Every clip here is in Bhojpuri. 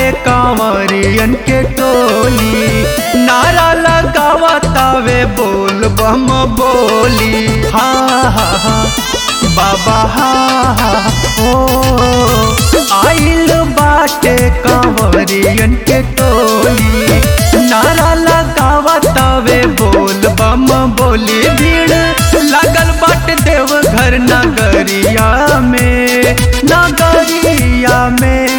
कांवरियन के टोली नारा लगावतावे बोल बम बोली हा हा हा बाबा हा हा ओ आइल बाटे कांवरियन के टोली नारा लगावतावे बोल बम बोली भीड़ लागल बाटे देवघर नगरिया में नगरिया में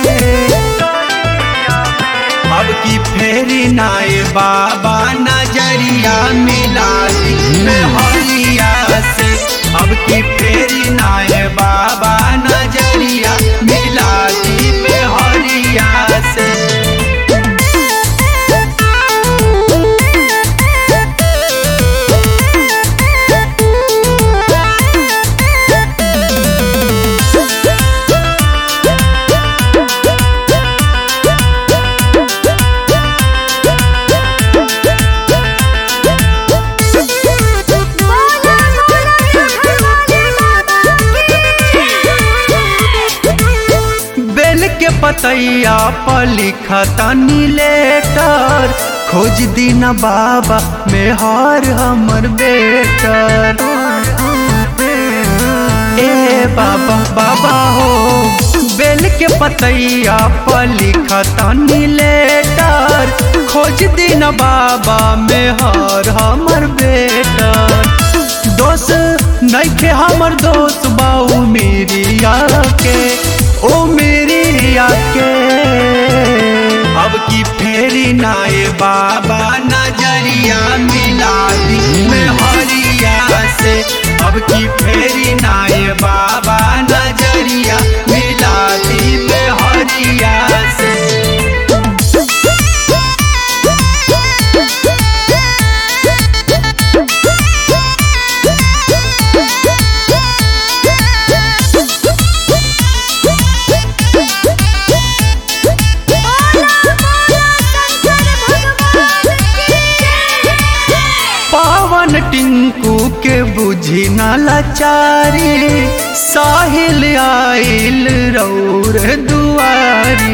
अब की फेरी नाए बाबा नजरिया मिला दी में हरिया से अब की फेरी नाए बाबा नजरिया मिला दी में हरिया से बोला बोला हमारे बाबा बेल के पतैया पर लिखा तनी लेटर खोज दीना बाबा में हार हमर बेटर ए बाबा बाबा हो बेल के पतैया पर लिखा तनी लेटर खोज दीना बाबा में हार हमर बेटर दोस्त नइखे हमर दोस्त बाऊ मेरी के ओ मेरी के अब की फेरी नाए बाबा नजरिया मिला दी में हरिया से अब की फेरी नाए बाबा नजरिया मिला दी में हरिया से बोला बोला शंकर भगवान की पावन टिंकू के बुझी न लाचारी साहिल आइल रौर दुआरी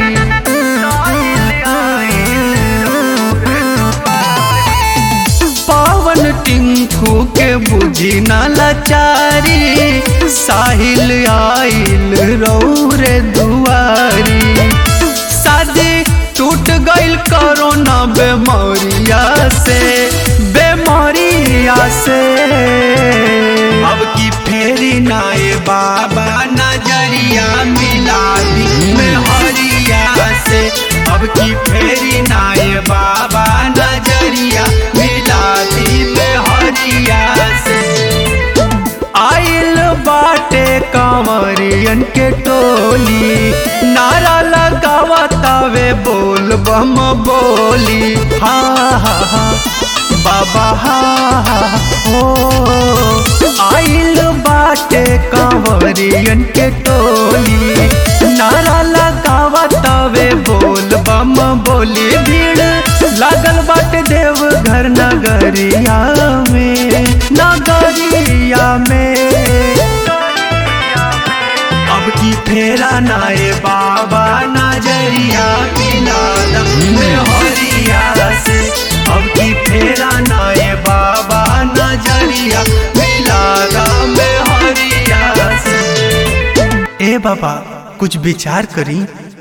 पावन टिंकू के बुझी न लाचारी साहिल आइल रौर दुआरी शादी टूट गइल कोरोना बेमारिया से बेमारिया से अब की फेरी नाए बाबा नजरिया मिला दी में हरिया से अब की फेरी नाए बाबा नजरिया मिला दी में हरिया से आइल बाटे कांवरियन के टोली नारा लगावतावे बोल बम बोली हा हा हा बाबा हा हा हो आइल बाटे कांवरियन के टोली नारा लगावतावे बोल बम बोली भीड़ लागल बाटे देवघर नगरिया में नगरिया में अब की फेरा नाए बाबा नजरिया मिला में हरिया से अब की फेरा नाए बाबा नजरिया मिला में हरिया से ए बाबा कुछ विचार करी